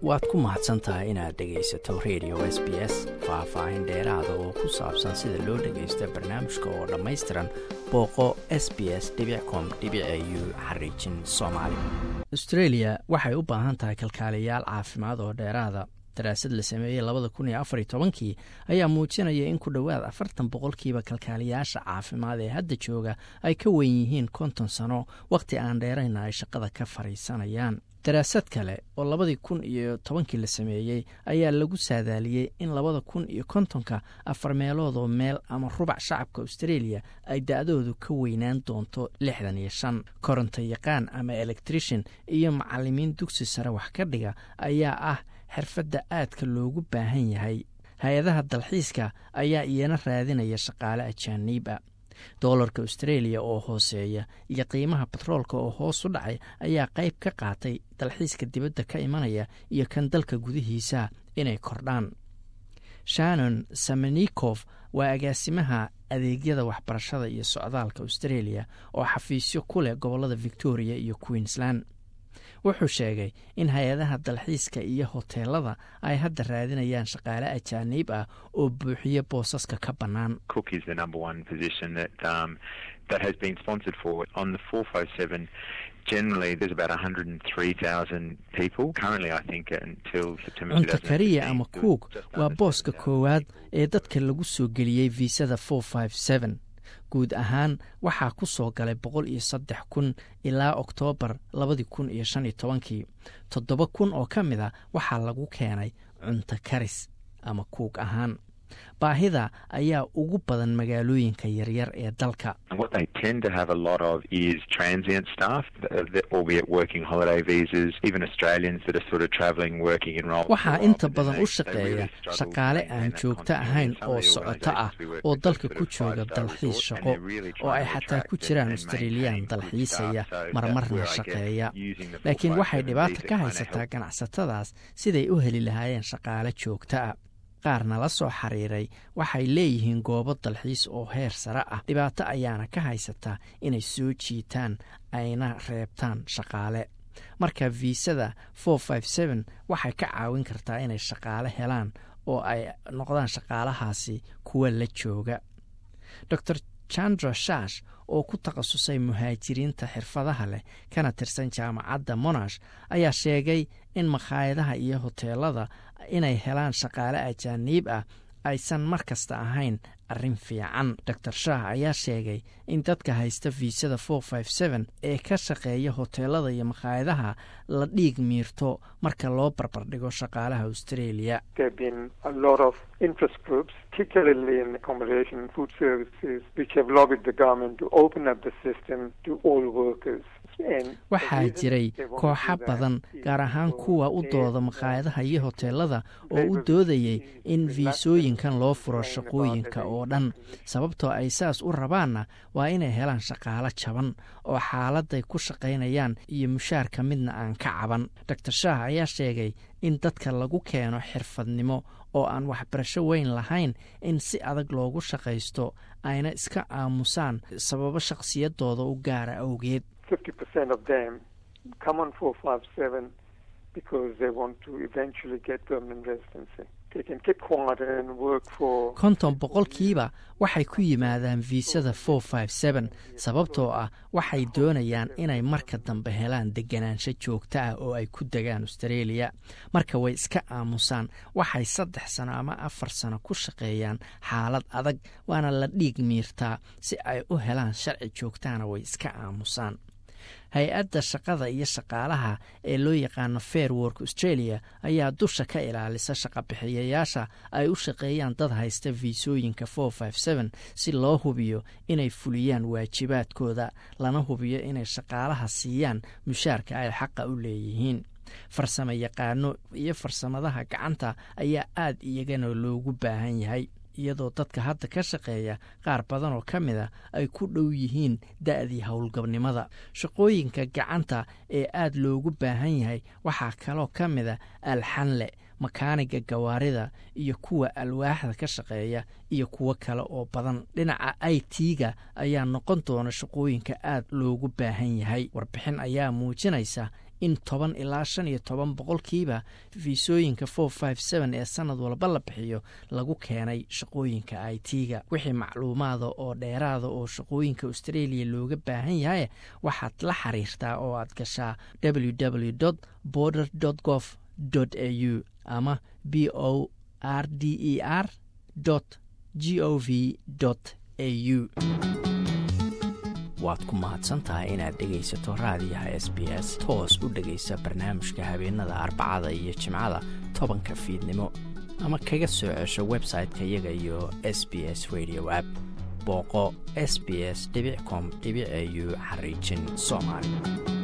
waad ku mahadsan tahay inaad dhegaysato radio s b s faah-faahin dheeraada oo ku saabsan sida loo dhagaysto barnaamijka oo dhammaystiran booqo s b s com u xariijin soomaali austreeliya waxay u baahan tahay kalkaaliyayaal caafimaad oo dheeraada daraasad la sameeyey labada kun iyo afariyo tobankii ayaa muujinaya in ku dhowaad afartan boqolkiiba kalkaaliyayaasha caafimaad ee hadda jooga ay ka wen yihiin konton sano wakhti aan dheerayna ay shaqada ka fadhiisanayaan daraasad kale oo labadii kun iyo tobankii la sameeyey ayaa lagu saadaaliyey in labada kun iyo kontonka afar meeloodoo meel ama rubac shacabka australia ay da-doodu ka weynaan doonto lixdan iyo shan koronto yaqaan ama electrician iyo macalimiin dugsi sare wax ka dhiga ayaa ah xirfadda aadka loogu baahan yahay hay-adaha dalxiiska ayaa iyana raadinaya shaqaale ajaaniib a doolarka australia oo hooseeya iyo qiimaha batroolka oo hoos u dhacay ayaa qayb ka qaatay dalxiiska dibadda ka imanaya iyo kan dalka gudihiisa inay kordhaan shannon samanikof waa agaasimaha adeegyada waxbarashada iyo socdaalka australia oo xafiisyo ku leh gobollada victoria iyo queensland wuxuu sheegay in hay-adaha dalxiiska iyo hoteelada ay hadda raadinayaan shaqaale ajaaniib ah oo buuxiya boosaska ka bannaan cunto kariya ama kuug waa booska koowaad ee dadka lagu soo geliyey viisada guud ahaan waxaa ku soo galay boqol iyo saddex kun ilaa oktoobar labadii kun iyo shan iyo tobankii toddoba kun oo ka mid a waxaa lagu keenay cunto karis ama kuug ahaan baahida ayaa ugu badan magaalooyinka yaryar ee dalka waxaa inta badan u shaqeeya shaqaale aan joogto ahayn oo socoto ah oo dalka ku jooga dalxiis shaqo oo ay xataa ku jiraan australiyaan dalxiisaya marmarna shaqeeya laakiin waxay dhibaata ka haysataa ganacsatadaas siday u heli lahaayeen shaqaale joogto ah qaarna la soo xiriiray waxay leeyihiin goobo dalxiis oo heer sare ah dhibaato ayaana ka haysataa inay soo jiitaan ayna reebtaan shaqaale marka viisada waxay ka caawin kartaa inay shaqaale helaan oo ay noqdaan shaqaalahaasi kuwa la jooga dor chandra shash oo ku takhasusay muhaajiriinta xirfadaha leh kana tirsan jaamacadda monash ayaa sheegay in makhaayadaha iyo hoteelada inay helaan shaqaale ajaaniib ah aysan mar kasta ahayn arrin fiican dor shah ayaa sheegay in dadka haysta viisada ee ka shaqeeya hoteelada iyo makhaayadaha la dhiig miirto marka loo barbardhigo shaqaalaha australia waxaa jiray kooxa badan gaar ahaan kuwa u dooda makhaayadaha iyo hoteelada oo u doodayay in viisooyinkan loo furo shaqooyinka oo dhan sababtoo ay saas u rabaanna waa inay helaan shaqaalo jaban oo xaaladay ku shaqaynayaan iyo mushaarka midna aan ka caban dor shaah ayaa sheegay in dadka lagu keeno xirfadnimo oo aan waxbarasho weyn lahayn in si adag loogu shaqaysto ayna iska aamusaan sababo shakhsiyadooda u gaara awgeed konton boqolkiiba waxay ku yimaadaan viisada sababtoo ah waxay doonayaan inay marka dambe helaan deganaansho joogto ah oo ay ku degaan australia marka way iska aamusaan waxay saddex sano ama afar sano ku shaqeeyaan xaalad adag waana la dhiig miirtaa si ay u helaan sharci joogtana way iska aamusaan hay-adda shaqada iyo shaqaalaha ee loo yaqaano fair work australia ayaa dusha ka ilaalisa shaqabixiyayaasha ay u shaqeeyaan dad haysta viisooyinka si loo hubiyo inay fuliyaan waajibaadkooda lana hubiyo inay shaqaalaha siiyaan mushaarka ay xaqa u leeyihiin farsamo yaqaano iyo farsamadaha gacanta ayaa aad iyagana loogu baahan yahay iyadoo dadka hadda ka shaqeeya qaar badan oo ka mid a ay ku dhow yihiin da-dii howlgabnimada shaqooyinka gacanta ee aad loogu baahan yahay waxaa kaloo ka mid a alxanle makaaniga gawaarida iyo kuwa alwaaxda ka shaqeeya iyo kuwo kale oo badan dhinaca i t-ga ayaa noqon doona shaqooyinka aad loogu baahan yahay warbixin ayaa muujinaysa in toban ilaa shan iyo toban boqolkiiba fiisooyinka for five seven ee sanad walba la bixiyo lagu keenay shaqooyinka i t-ga wixii macluumaada oo dheeraada oo shaqooyinka australia looga baahan yahay waxaad la xiriirtaa oo aad gashaa www border gov au ama b o r d e r g o v au waad ku mahadsantahay inaad dhegaysato raadiyaha s b s toos u dhegaysa barnaamijka habeenada arbacada iyo jimcada tobanka fiidnimo ama kaga soo cesho website-ka iyaga iyo s b s radio app booqo s b s com au xariijin soomaali